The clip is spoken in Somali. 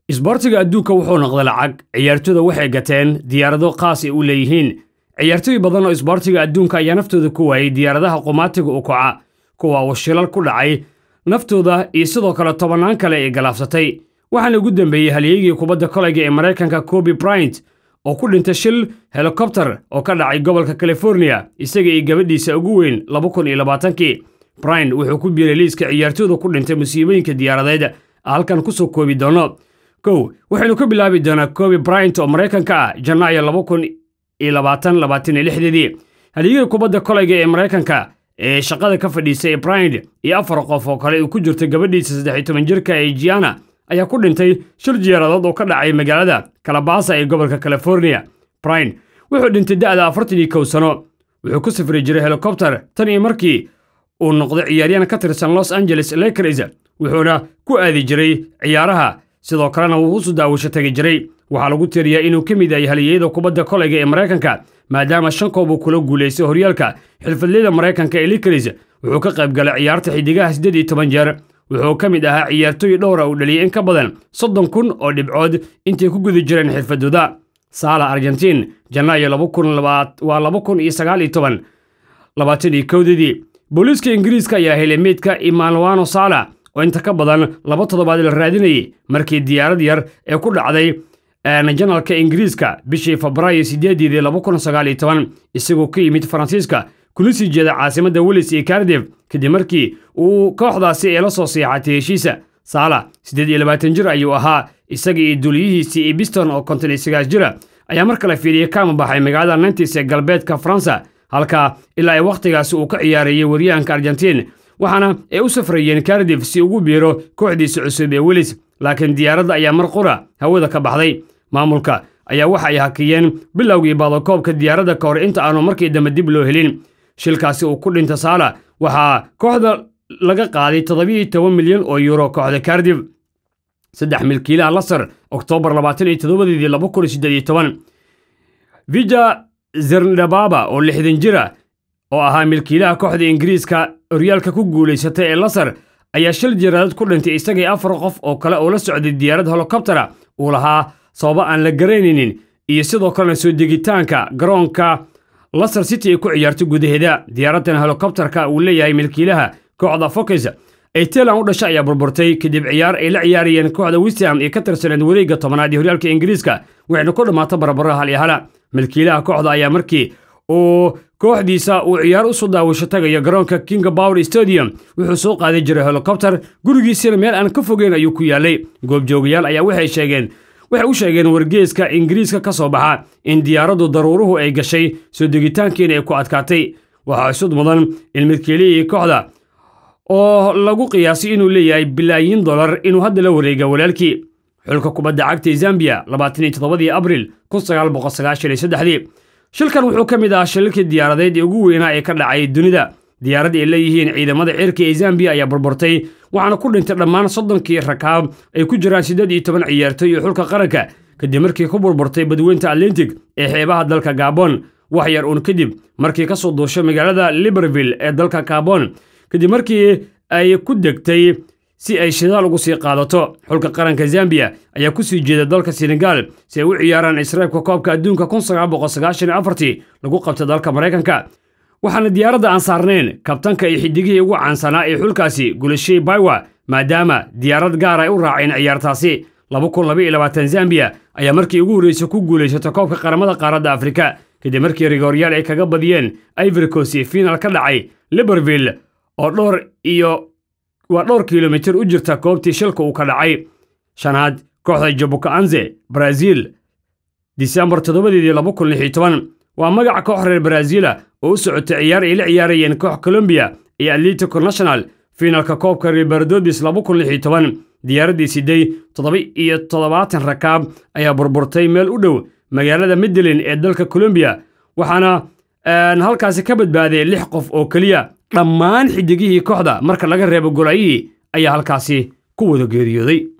isboortiga adduunka wuxuu noqday lacag ciyaartooyda waxay gateen diyaarado khaas ay u leeyihiin ciyaartooy badan oo isboortiga adduunka ayaa naftooda ku waayey diyaaradaha qumaatiga u kaca kuwa uu shilal ku dhacay naftooda iyo sidoo kale tobannaan kale ay galaafsatay waxaana ugu dambeeyey halyeygii kubadda kolayga ee maraykanka kobi bryant oo ku dhintay shil helikobter oo ka dhacay gobolka californiya isaga iyo gabadhiisa ugu weyn laba kun iyo labaatankii bryant wuxuu ku biiray liiska ciyaartooyda ku dhintay musiibooyinka diyaaradeed halkan kusoo koobi doono kow waxaynu ka bilaabi doonaa kobi bryant oo maraykanka ah janaayo laba kun iyo labaatan labaatan iyo lixdeedii halyeyga kubadda kolayga ee maraykanka ee shaqada ka fadhiisay bryant iyo afar qof oo kale uu ku jirto gabadhiisa saddex iyo toban jirka ee jiana ayaa ku dhintay shir diyaaradood oo ka dhacay magaalada kalabasa ee gobolka californiya bryant wuxuu dhintay da'da afartan iyo kow sano wuxuu ku safri jiray helikobter tan iyo markii uu noqday ciyaaryahan ka tirsan los angeles lakers wuxuuna ku aadi jiray ciyaaraha sidoo kalena wuu usu daawasho tegi jiray waxaa lagu tiriyaa inuu ka mid yahay haliyeyada kubadda kolayga ee maraykanka maadaama shan koob uu kula guulaystay horyaalka xirfadleyda maraykanka ee lakers wuxuu ka qayb galay ciyaarta xidigaha siddeed iyo toban jeer wuxuu ka mid ahaa ciyaartooy dhowra uu dhaliyay in ka badan soddon kun oo dhibcood intay ku guda jireen xirfadooda saala argentiin janaayo laba kun waa laba kun iyo sagaal iyo toban labaatan iyo kowdadii booliiska ingiriiska ayaa helay meydka imanuano sala oo inta ka badan laba toddobaad la raadinayay markii diyaarad yar ee ku dhacday janalka ingiriiska bishii febraayo sideedeedii laba kun sagaal iyo toban isagoo ka yimid faransiiska kuna sii jeeda caasimadda welis iyo kardif kadib markii uu kooxdaasi ee la soo seexatay heshiisa saala siddeed iyo labaatan jir ayuu ahaa isaga iyo duliyihiisii iyo biston oo konton iyo sagaal jira ayaa mar kale fiidiyey kama baxay magaalada nantis ee galbeedka faransa halka ilaa ay wakhtigaasi uu ka ciyaarayay waryahanka argentiin waxaana ay u safrayeen kardif si ugu biiro kooxdiisa cusub ee welis laakiin diyaaradda ayaa mar qura hawada ka baxday maamulka ayaa waxa ay hakiyeen bilowgii baadakoobka diyaaradda ka hor inta aanu markii dambe dib loo helin shilkaasi uu ku dhinta saala waxaa kooxda laga qaaday toddobiyo toban milyan oo yuuro kooxda kardif saddex milkiilaha lasar oktoobar labaatan iyo toddobadeedii laba kun siddeed iyo toban vija zernababa oo lixdan jira oo ahaa milkiilaha kooxda ingiriiska horyaalka ku guulaysatay ee lasar ayaa shil diyaaradeed ku dhintay isagii afar qof oo kale oo la socday diyaarad helikobtera uu lahaa sababo aan la garanaynin iyo sidoo kalena soo degitaanka garoonka lasar city ay ku ciyaarto gudaheeda diyaaraddan helikobterka uu leeyahay milkiilaha kooxda fokis ee tailan u dhashay ayaa burburtay kadib ciyaar ay la ciyaarayeen kooxda wistham ee ka tirsaneed wareegga tobanaad ee horyaalka ingiriiska waxayna ku dhammaata barbaro hal iyo hala milkiilaha kooxda ayaa markii uu kooxdiisa uu ciyaar u soo daawasho tagayo garoonka king power stadium wuxuu soo qaaday jiray helikobter gurigiisina meel aan ka fogeyn ayuu ku yaalay goobjoogayaal ayaa waxay sheegeen waxay u sheegeen wargeeska ingiriiska ka soo baxa in diyaaraddu daruuruhu ay gashay soo degitaankiina ay ku adkaatay waxaa isud mudan in milkiilihii kooxda oo lagu qiyaasay inuu leeyahay bilaayin dollar inuu hadda la wareega walaalkii xulka kubadda cagta zambiya labaatan iyo toddobadii abril kun sagaal boqol sagaashan iyo saddexdii shilkan wuxuu ka mid ahaa shilalkii diyaaradeed ee ugu weynaa ee ka dhacay dunida diyaarad ay leeyihiin ciidamada cirka ee zambiya ayaa burburtay waxaana ku dhintay dhammaan soddonkii rakaab ay ku jiraan siddeed iyo toban ciyaartooy iyo xulka qaranka kadib markii ku burburtay badweynta atlantic ee xeebaha dalka gabon wax yar uun kadib markii ka soo duushay magaalada libreville ee dalka gabon kadib markii ay ku degtay si ay shidaal ugu sii qaadato xulka qaranka zambiya ayaa ku sii jeeda dalka senegal si ay u ciyaaraan israabka koobka adduunka kun sagaal boqol sagaashan iyo afartii lagu qabtay dalka maraykanka waxaana diyaaradda aan saarnayn kabtanka iyo xidigihii ugu caansanaa ee xulkaasi gulashey baywa maadaama diyaarad gaar ay u raaceen ciyaartaasi laba kun laba iyo labaatan zambiya ayaa markii ugu horreysay ku guulaysatay koobka qaramada qaaradda afrika kadib markii rigooryaal ay kaga badiyeen ivoricos iyo fiinal ka dhacay libreville oo dhowr iyo waa dhowr kilomitir u jirta koobtii shilka uu ka dhacay shanaad kooxda jabukaanze brazil disembar toddobadeedii laba kun lix iyo toban waa magaca koox reer brazila oo u socotay ciyaar ay la ciyaarayeen koox colombiya iyo atletico national fiinalka koobka riberdodis laba kun lix iyo toban diyaaraddii siday toddoba iyo toddobaatan rakaab ayaa burburtay meel u dhow magaalada medellin ee dalka colombiya waxaana halkaasi ka badbaaday lix qof oo keliya dhammaan xidigihii kooxda marka laga reebo golayihii ayaa halkaasi ku wada geeriyooday